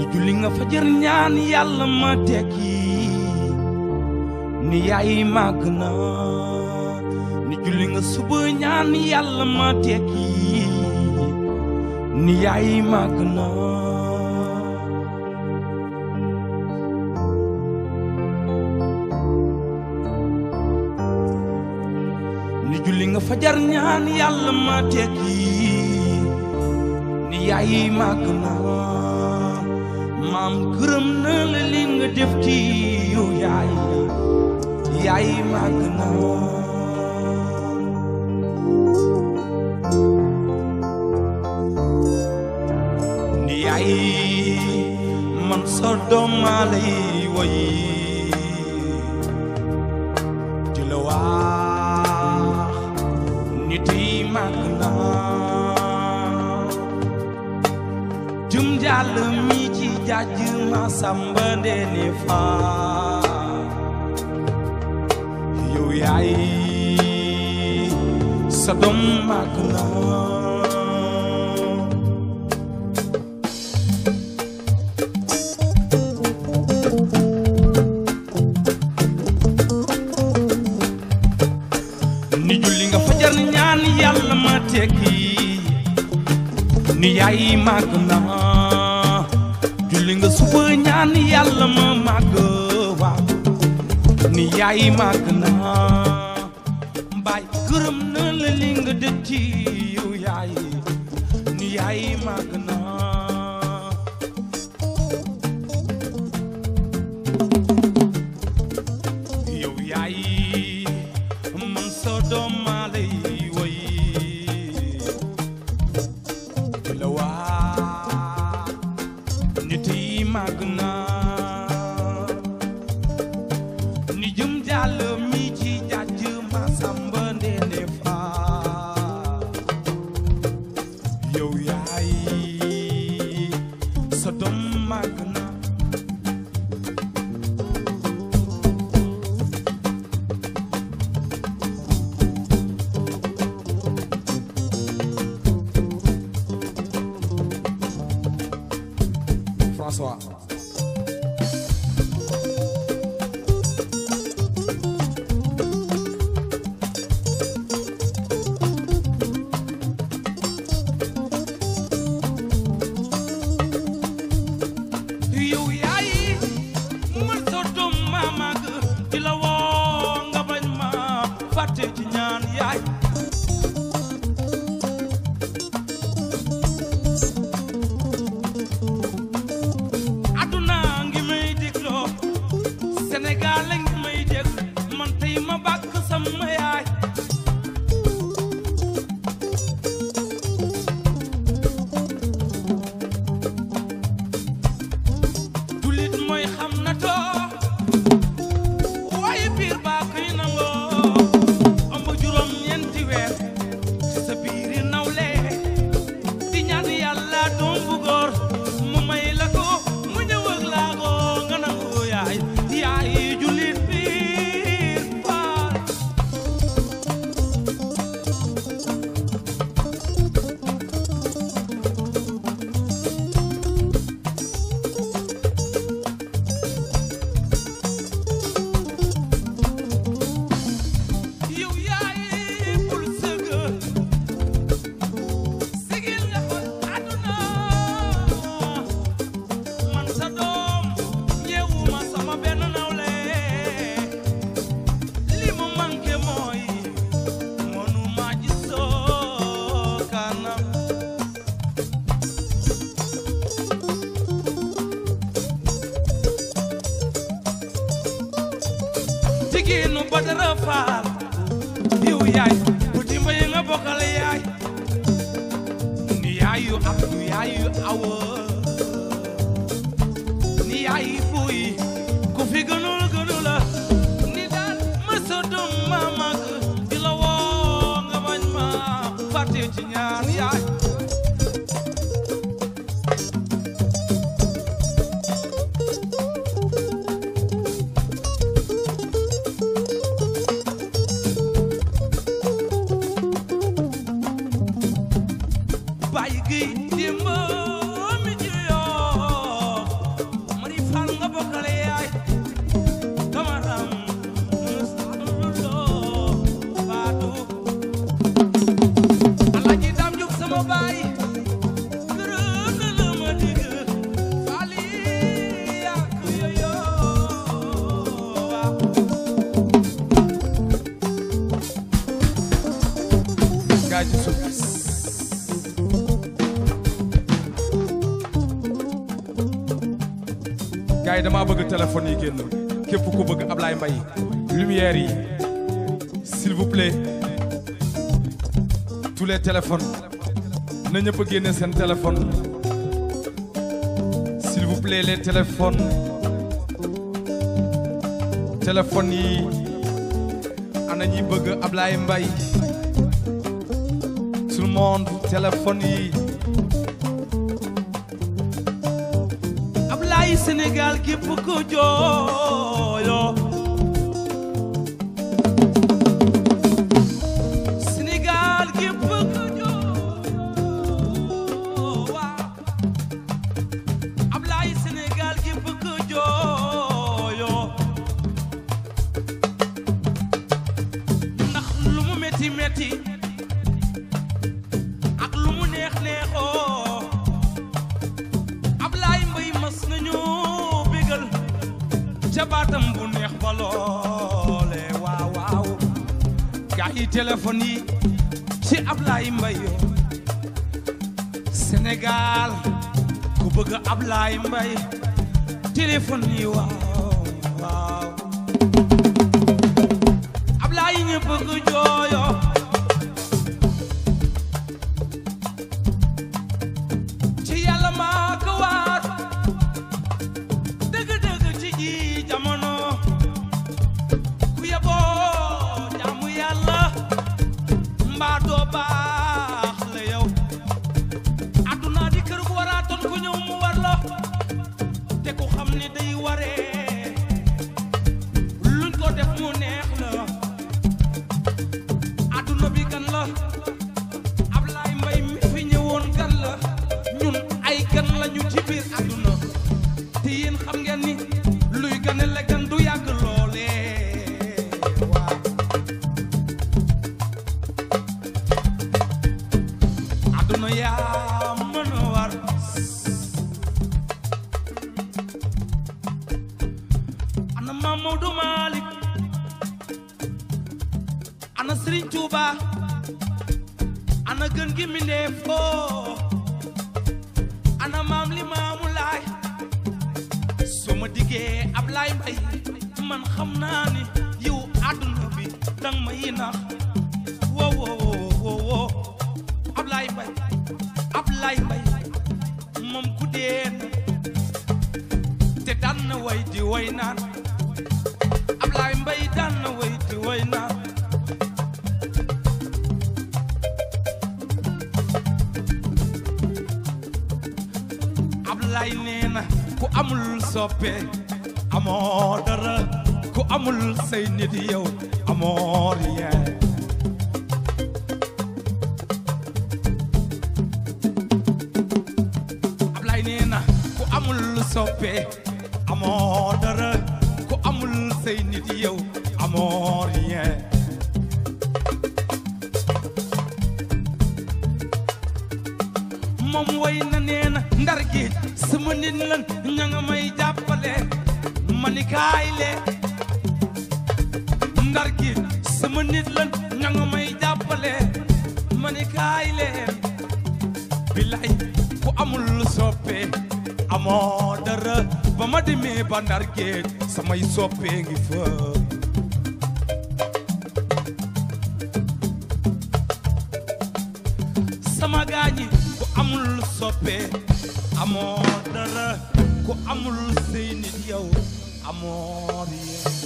julli nga fajar ñaan yàlla ma tekki ni yaay màgg na ni julli nga suba ñaan yàlla ma tekki ni yaay màgg na ni julli nga fajar ñaan yàlla ma tekki ni yaay màgg na maam gërëm na la li nga def ci yow yaay yaay màgg na ni yaay man sa doom maa lay woy di la wax nit yi màgg na jum jàll mi ci jàjj ma samba ndeene faa yow yaay sa doom màgg na ni julli nga fajar ñaan yàlla ma tekki ni yaay màgg na julli nga suba ñaan yàlla ma màgg waaw ni yaay màgg na mbaay gërëm na la li nga def ci yow yaay ni yaay màgg na yow yaay man sa doom maa lay woy di la waa nit yi màgg na ni jëm jàll mi ci jàjj ma samba ndeene faa yow yaay sa doom màgg na François yow yaay man sa doom ma màgg di la woo nga bañ ma fàtte ci ñaan yaay aduna ngi may dégloo Sénégal la ngi may dégg man tey ma bàkk sama yaay julit mooy xam na too waaye biir baa koy nangoo ëmb juróom ñeenti weer ci sa biiri nawle di ñaan yàlla doom bu góor mu may la ko mu ñëw ak laago nga nangu yaay yaay julit biir baay yow yaay bul sëgg sigil nga xool àdduna man sa doom yeewuma sama benn nawle li mu manqué mooy mënuma gisoo kanam jigéenu Badara Faal yow yaay bu dimba yi nga bokkal yaay ni yaayu Abdu yaayu Awa ni yaayu Buy ku fi gënul gënul la ni daal ma sa doom ma mag di la woo nga bañ ma fàtte ci ñaan yaay bàyyi gi dimba mi gars yi damaa bëgg téléphone yi génn képp ku bëgg Ablaye Mbaye lumière yi s'il vous plaît tous les téléphones na ñëpp a génne seen téléphone s'il vous plaît les téléphones téléphones yi ana ñi bëgg Ablaye Mbaye tout le monde téléphone yi Ablaye Sénégal képp ko jooyo Sénégal képp ko jooyo waaw Ablaye Sénégal képp ko jooyo ndax lu mu metti metti ak lu mu neex neexoo Ablaye Mbaye mas nañu bégal ca baatam bu neex ba loole waaw waaw gaa yi téléphone yi ci Ablaye Mbaye Sénégal ku bëgg Ablaye Mbaye téléphone yi waaw waaw Ablaye ñu bëgg jooyo ci yàlla maa ko waat dëgg-dëgg ci ji jamono ku yeboo jaamu yàlla mbaa doo baax la yow àdduna di kër gu waraatoon ku ñëw mu war la te ku xam ni day waree luñ ko def mu neex la àdduna bi gan la Ablaye Mbaye mi fi ñëwoon gan la ñun ay gan lañu ci biir àdduna te yéen xam ngeen ni luy gane la gan du yàgg loolee waaw àdduna yaa mën a war ana Mamadou Malick ana Serigne Touba ana gën gi mi ndee foo ana maam li maamu laay soo ma diggee Ablaye Mbaye man xam naa ni yow àdduna bi dang ma yi nax woo woo woo woo Ablaye Mbaye Ablaye Mbaye moom ku dee na te daan na way di way naan Ablaye Mbaye daan na way di way naan Ablaye nee na ku amul soppe amoo dara ku amul say nit yow amoo rien Ablaye nee na ku amul soppe amoo dara ku amul say nit yow amoo rien moom way na nee na ndar géej sama nit lan ña nga may jàppale mani kaay le ndar géej sama nit lan ña nga may jàppale mani kaay le bilay ku amul soppe amoo dara ba ma demee ba ndar géej samay soppe ngi fa sama gaañi ku amul soppe amoo dara ku amul sey nit yow amoo rien